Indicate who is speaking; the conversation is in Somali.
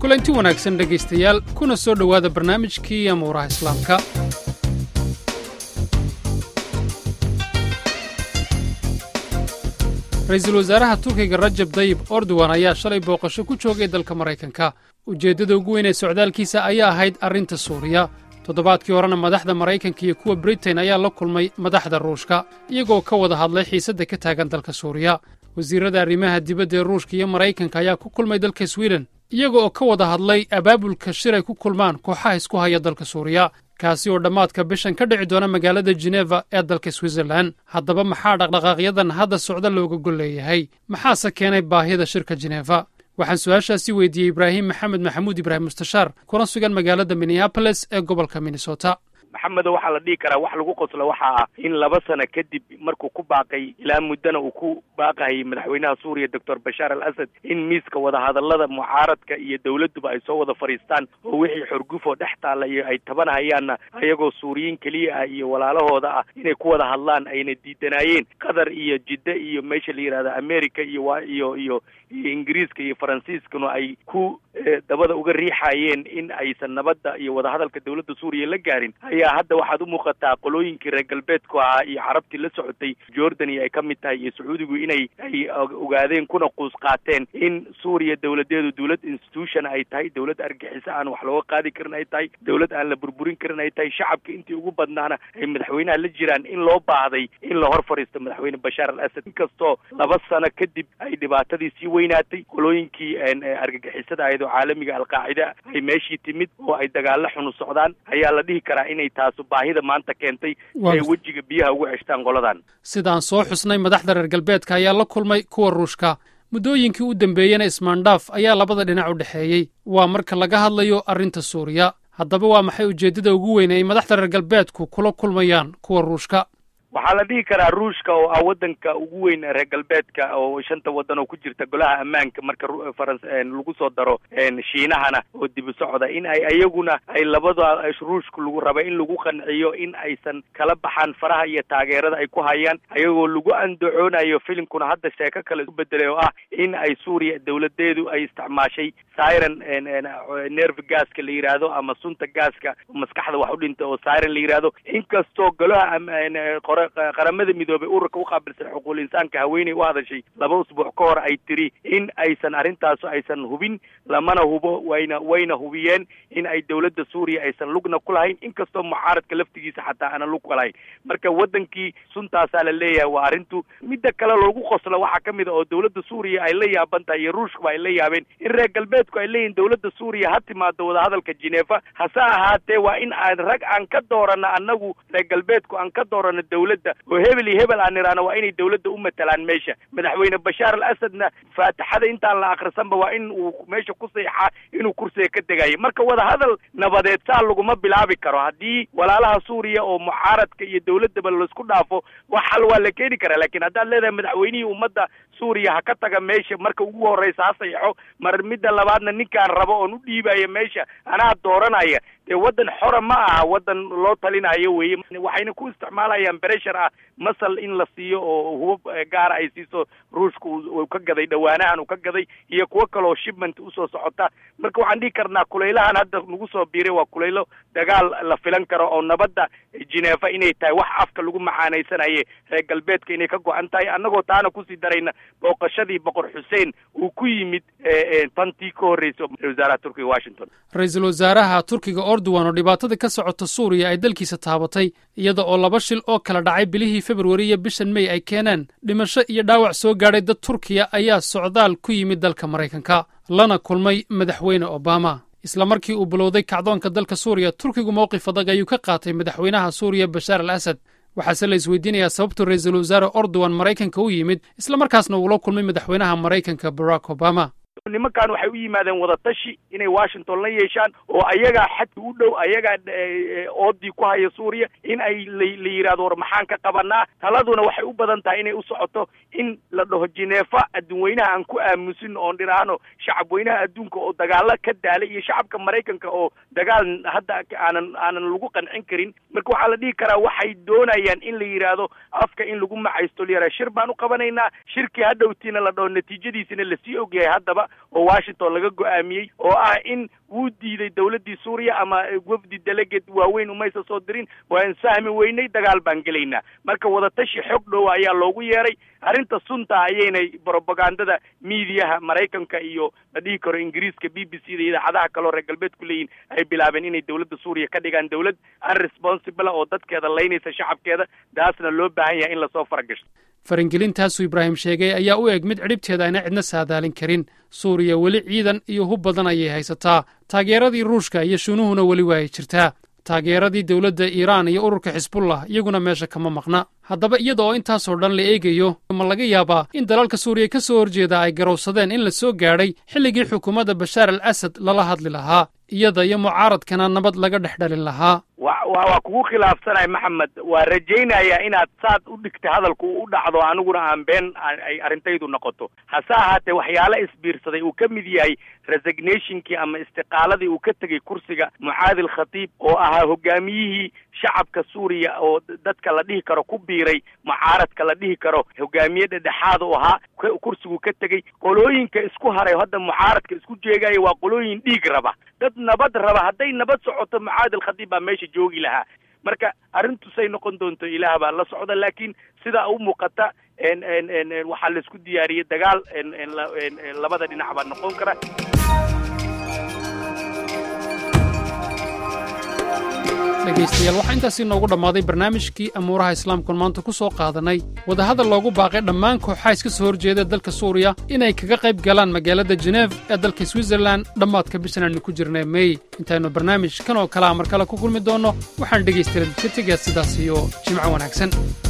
Speaker 1: kulanti wanaagsan dhegaystayaal kuna soo dhowaada barnaamijkii amuuraha islaamka ra-iisul wasaaraha turkiga rajab dayib ordowan ayaa shalay booqasho ku joogay dalka maraykanka ujeeddada ugu weyn ee socdaalkiisa ayaa ahayd arrinta suuriya toddobaadkii horena madaxda maraykanka iyo kuwa britain ayaa la kulmay madaxda ruushka iyagoo ka wada hadlay xiisadda ka taagan dalka suuriya wasiirrada arrimaha dibadda ee ruushka iyo maraykanka ayaa ku kulmay dalka swiden iyaga oo ka wada hadlay abaabulka shir ay ku kulmaan kooxaha isku haya dalka suuriya kaasi oo dhammaadka bishan ka dhici doona magaalada jeneva ee dalka switzerlan haddaba maxaa dhaqdhaqaaqyadan hadda socda looga gol leeyahay maxaase keenay baahida shirka jeneva waxaan su-aashaasi weydiiyey ibraahim maxamed maxamuud ibraahim mustashaar kuna sugan magaalada minneaboles ee gobolka minnesota
Speaker 2: maxamedo waxaa la dhihi karaa wax lagu qoslo waxa ah in laba sano kadib markuu ku baaqay ilaa muddana uu ku baaqahayay madaxweynaha suuriya doctor bashaar al asad in miiska wadahadallada mucaaradka iyo dowladduba ay soo wada fadhiistaan oo wixii xorgufoo dhex taalla iyo ay tabanahayaanna ayagoo suuriyiin keliya ah iyo walaalahooda ah inay ku wada hadlaan ayna diidanaayeen qatar iyo jidda iyo meesha la yidhahda america iyo wa iyo iyo iyo ingiriiska iyo faransiiskuna ay ku dabada uga riixayeen in aysan nabadda iyo wadahadalka dowladda suuriya la gaarin ayaa hadda waxaad u muuqataa qolooyinkii reer galbeedku ahaa iyo carabtii la socotay jordan iyo ay ka mid tahay iyo sacuudigu inay ay ogaadeen kuna quus qaateen in suuriya dowladeedu dowlad institution ay tahay dowlad argixiso aan wax looga qaadi karin ay tahay dowlad aan la burburin karin ay tahay shacabka intii ugu badnaana ay madaxweynaha la jiraan in loo baahday in la hor fadhiisto madaxweyne bashaar al asad inkastoo laba sano kadib ay dhibaatadii sii weynaatay qolooyinkii argagixisada ahayd oo caalamiga alqaacida ay meeshii timid oo ay dagaalo xunu socdaan ayaa la dhihi karaa inay taasu baahida maanta keentay si ay wejiga biyaha ugu ceshtaan qoladan
Speaker 1: sidaan soo xusnay madaxda reer galbeedka ayaa la kulmay kuwa ruushka muddooyinkii u dambeeyena ismaandhaaf ayaa labada dhinac u dhexeeyey waa marka laga hadlayo arrinta suuriya haddaba waa maxay ujeeddada ugu weyn ay madaxda reer galbeedku kula kulmayaan kuwa ruushka
Speaker 2: waxaa la dhihi karaa ruushka oo ah waddanka ugu weyn reer galbeedka oo shanta waddan oo ku jirta golaha ammaanka marka faran lagu soo daro shiinahana oo dibi socda in ay ayaguna ay labada ruushka lagu raba in lagu qanciyo in aysan kala baxaan faraha iyo taageerada ay ku hayaan ayagoo lagu andacoonayo filimkuna hadda sheeko kale isku bedelay oo ah in ay suuriya dowladeedu ay isticmaashay siren nerve gaaska la yidhaahdo ama sunta gaaska maskaxda wax u dhinta oo siren la yidhaahdo inkastoo golaha qaramada midoobay ururka uqaabilsan xuquuqul insaanka haweeney u hadashay laba usbuuc ka hor ay tiri in aysan arrintaas aysan hubin lamana hubo wayna wayna hubiyeen in ay dowladda suuriya aysan lugna ku lahayn inkastoo mucaaradka laftigiisa xataa aanan lug ku lahayn marka waddankii suntaasaa la leeyahay waa arrintu midda kale loogu qoslo waxaa ka mid a oo dowladda suuriya ay la yaaban tahay iyo ruushkuba ay la yaabeen in reer galbeedku ay leeyihin dowladda suuriya ha timaado wadahadalka geneva hase ahaatee waa in aan rag aan ka doorano annagu reer galbeedku aan ka doorano dowladda oo hebel iyo hebel aan niraano waa inay dowladda u matalaan meesha madaxweyne bashaar al asadna faatixada intaan la akrisanba waa in uu meesha ku seexaa inuu kursiga ka degayo marka wadahadal nabadeed saa laguma bilaabi karo haddii walaalaha suuriya oo mucaaradka iyo dowladdaba laisku dhaafo wax hal waa la keeni karaa laakiin haddaad leedahay madaxweynihii ummadda suuriya ha ka taga meesha marka ugu horreysa ha saxeixo mar midda labaadna ninkaan rabo oon u dhiibaya meesha anaa dooranaya dee waddan xora ma aha waddan loo talinayo weeye waxayna ku isticmaalayaan bereshar ah masal in la siiyo oo hubab gaara ay siiso ruushka uu ka gaday dhawaanahan uu ka gaday iyo kuwo kaleoo shipment usoo socota marka waxaan dhihi karnaa kulaylahan hadda nagu soo biiray waa kulaylo dagaal la filan karo oo nabadda geneva inay tahay wax afka lagu macaanaysanaye reer galbeedka inay ka go-an tahay annagoo taana kusii darayna booqashadii boqor xuseen uu ku yimid tantii ka horreysa wasaaraha turkiga washington
Speaker 1: ra-iisul wasaaraha turkiga ordowan oo dhibaatada ka socota suuriya ay dalkiisa taabatay iyada oo laba shil oo kala dhacay bilihii februari iyo bishan mey ay keeneen dhimasho iyo dhaawac soo gaadhay dad turkiya ayaa socdaal ku yimid dalka maraykanka lana kulmay madaxweyne obama isla markii uu bilowday kacdoonka dalka suuriya turkigu mowqif adag ayuu ka qaatay madaxweynaha suuriya bashaar al asad waxaase la isweydiinayaa sababtuu ra-iisul wasaare ordowan maraykanka u yimid isla markaasna uula kulmay madaxweynaha maraykanka barack obama
Speaker 2: nimankan waxay u yimaadeen wadatashi inay washington la yeeshaan oo ayagaa xadka u dhow ayagaa oodii ku haya suuriya in ay la yidhahdo war maxaan ka qabanaa taladuna waxay u badan tahay inay u socoto in la dhaho jineefa adduunweynaha aan ku aamusin oon dhiraahno shacab weynaha adduunka oo dagaalo ka daalay iyo shacabka maraykanka oo dagaal hadda aanan aanan lagu qancin karin marka waxaa la dhihi karaa waxay doonayaan in la yidhaahdo afka in lagu macaysto la yaraha shir baan u qabanaynaa shirkii hadhowtiina la dhaho natiijadiisina lasii ogyahay haddaba oo washington laga go-aamiyey oo ah in wuu diiday dawladdii suuriya ama wafdi delegate waaweyn umaysa soo dirin waan sahmi weynay dagaal baan gelaynaa marka wadatashi xog dhowa ayaa loogu yeeray arrinta sunta ayaynay brobagandada miidiyaha maraykanka iyo la dhihi karo ingiriiska b b c da idaacadaha kaleo reer galbeedku leeyihin ay bilaabeen inay dawladda suuriya ka dhigaan dawlad unresponsible oo dadkeeda laynaysa shacabkeeda taasna loo baahan yahay in lasoo faragasho
Speaker 1: farangelintaasuu ibraahim sheegay ayaa u eg mid cidhibteeda ayna cidna saadaalin karin suuriya weli ciidan iyo hub badan ayay haysataa taageeradii ruushka iyo shuunuhuna weli waa ay jirtaa taageeradii dowladda iiraan iyo ururka xisbullah iyaguna meesha kama maqna haddaba iyada oo intaasoo dhan la eegayo ma laga yaabaa in dalalka suuriya ka soo horjeeda ay garowsadeen in la soo gaadhay xilligii xukuumadda bashaar al asad lala hadli lahaa iyada iyo mucaaradkana nabad laga dhex dhalin lahaa
Speaker 2: wa wa waa kugu khilaafsanahay maxamed waa rajaynayaa inaad saad u dhigta hadalku u dhacdo aniguna aan been ay arrintaydu noqoto hase ahaatee waxyaale isbiirsaday uu ka mid yahay resignationkii ama istiqaaladii uu ka tegey kursiga mucaadil khatiib oo ahaa hogaamiyihii shacabka suuriya oo dadka la dhihi karo ku biiray mucaaradka la dhihi karo hogaamiye dhedhexaad u ahaa kursigu ka tegey qolooyinka isku haray hadda mucaaradka isku jeegaya waa qolooyin dhiig raba dad nabad raba hadday nabad socoto mucaadil khatiib baa meesha joogi lahaa marka arrintusay noqon doonto ilaah baa la socda laakiin sidaa u muuqata waxaa laisku diyaariyey dagaal labada dhinac baa noqon kara
Speaker 1: dhegaystayaal waxaa intaasii noogu dhammaaday barnaamijkii amuuraha islaamkuon maanta ku soo qaadanay wadahadal loogu baaqay dhammaan kooxaa iska soo horjeeda dalka suuriya inay kaga qayb galaan magaalada jeneef ee dalka switzerlan dhammaadka bishan aynu ku jirnay mey intaynu barnaamij kan oo kalea mar kale ku kulmi doonno waxaan dhegaystayaal ka tegaa sidaas iyo jimco wanaagsan